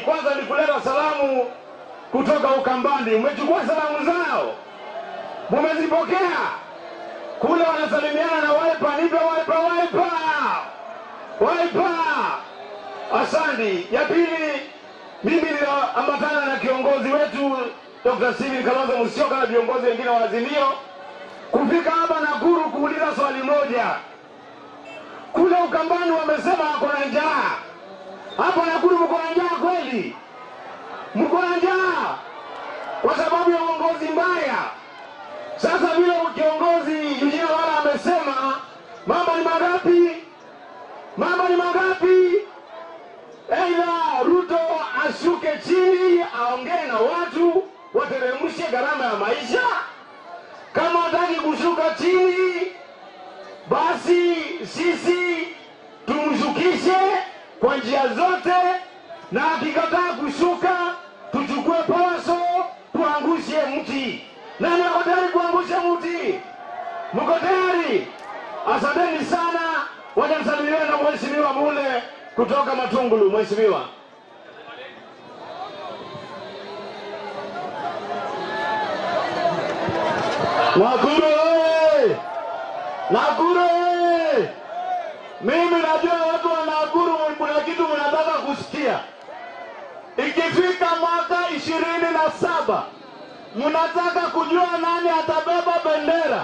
kwanza ni kuleta salamu kutoka Ukambani. Umechukua salamu zao, mumezipokea kule, wanasalimiana na Wiper. Nipe Wiper, Wiper, Wiper. Asante. Ya pili, mimi ninaambatana na kiongozi wetu Dr. Steven Kalonzo Musyoka na viongozi wengine wa Azimio kufika hapa Nakuru kuuliza swali moja. Kule Ukambani wamesema wako na njaa, hapa Nakuru mko na njaa kweli? Mko na njaa kwa sababu ya uongozi mbaya. Sasa vile kiongozi Eugene Wala amesema, mambo ni mangapi? Mambo ni mangapi? Aidha Ruto ashuke chini aongee na watu wateremshe gharama ya maisha. Kama hataki kushuka chini, basi sisi tumshukishe kwa njia zote, na akikataa kushuka tuchukue poso tuangushe mti. Nani ako tayari kuangusha mti? Mko tayari? Asanteni sana. Wacha nisalimiwe na mheshimiwa Mule kutoka Matungulu. Mheshimiwa. Nakuru oye! Nakuru oye! Mimi najua watu wa Nakuru kuna kitu mnataka kusikia. Ikifika mwaka ishirini na saba mnataka kujua nani atabeba bendera.